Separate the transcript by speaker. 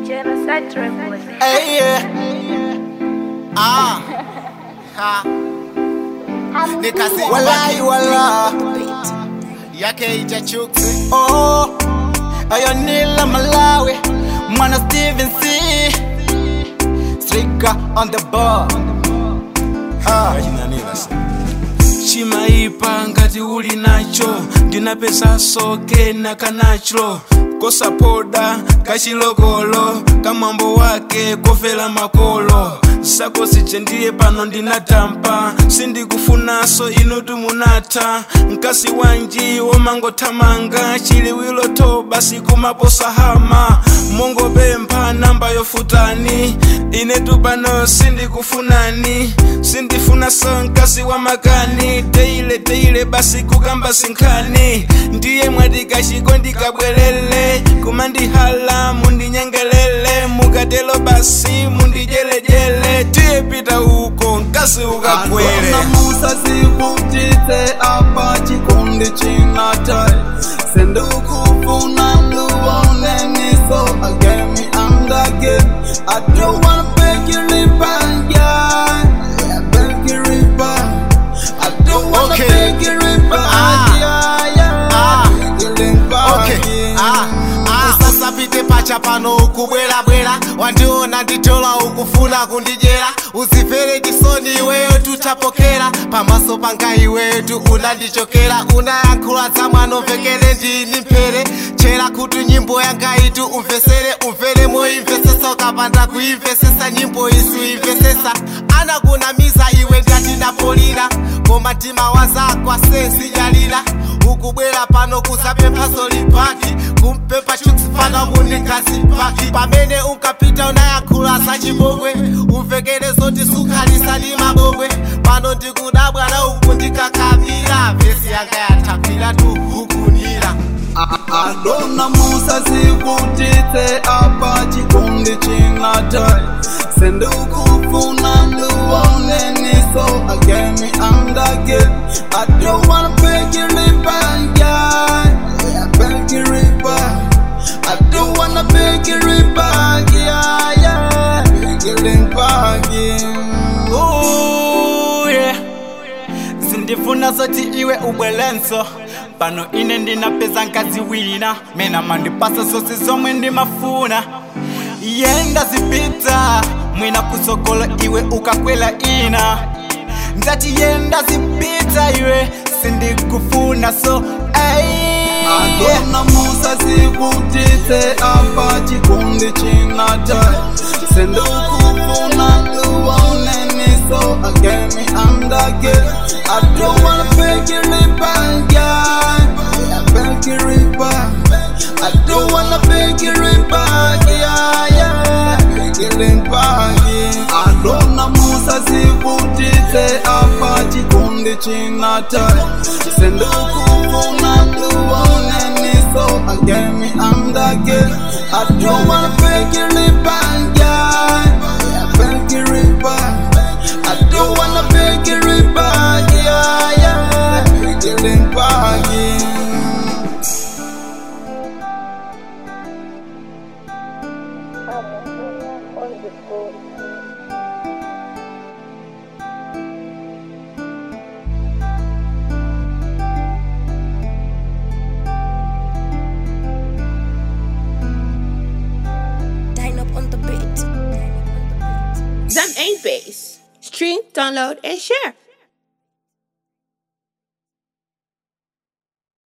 Speaker 1: Genocide Records.
Speaker 2: Hey, yeah. Ah. Ha. Nikasi walai wala yake ichachuksi oh ayo nila malawi mwana steven c strika on the bar ah.
Speaker 3: chimaipa ngati uli nacho ndina pesa soke na kanacho kosapoda kachilokolo kamwambo wake kofela makolo sakosi chendiye pano ndinatampa sindikufunaso ino tumunatha mkasi wanji womangothamanga chiliwilo to basi kumaposahama mongopempha namba yofutani inetu pano sindikufunani sindifunaso mkasi wa makani teile teile basi kukamba sinkhani ndiye mwatikachiko ndikabwerele kumandihala mundinyengelele mukatelo basi mundijelejele tiye pita uko mkasi ukakwele
Speaker 4: Adona Musa sikutite apa chikundi chinatai sendukufuna luoneni so agemi andage I don't wanna beg you riba yeah yeah beg you riba I don't wanna
Speaker 2: Okay.
Speaker 4: beg you riba
Speaker 2: Ah.
Speaker 4: yeah yeah
Speaker 2: Ah.
Speaker 4: beg you riba
Speaker 2: Okay.
Speaker 4: yeah.
Speaker 2: Ah, ah. usasapite pacha pano ukubwerabwera wandiona nditola ukufuna kundijera uzifere chisoni iweyo tutapokera pamaso panga iwetu unandichokera unayankhula za mwana umvekere ndini mphere chera kuti nyimbo yanga itu umvesere umvere moimvesesa ukapanda kuimvesesa nyimbo isu imvesesa anakunamiza iwe ngati napolina koma mtima wazakwa sensi jalila ukubwera pano kuzapempha solipaki kumpempha chukusifana munikasi paki pamene unkapita unayankhula za chibongwe umvekere zoti sukhalisa ndi mabongwe pano ndikudabwa na uku ndikakapira vesi yanga yathakwira tuhukunira
Speaker 4: Adona Musa sikutite apa chikundi chinatai sendukufuna luoneni so agemi andage I don't wanna beg you riba yeah yeah beg you riba I don't wanna beg you riba yeah yeah beg you riba yeah
Speaker 5: Ooh, yeah. sindifuna zoti iwe ubwelenso pano ine ndinapeza nkazi wina mina mandipasa zosi zomwe ndimafuna yenda zipita mwina kusokola iwe ukakwela ina ndati yenda zipita iwe sindikufuna so ay,
Speaker 4: Adona Musa sikutite apa chikundi chinatai sendukufuna luoneni so agemi andage I don't wanna beg you riba yeah yeah beg you riba I don't wanna beg you riba yeah yeah beg you riba yeah Adona Musa sikutite apa chikundi chinatai sendukufuna luoneni so agemi andage I don't wanna beg you riba yeah yeah beg you riba I don't wanna beg you riba yeah yeah beg you riba yeah
Speaker 6: Dine up on the beat.
Speaker 7: Zam 1 Base. Stream, download en share.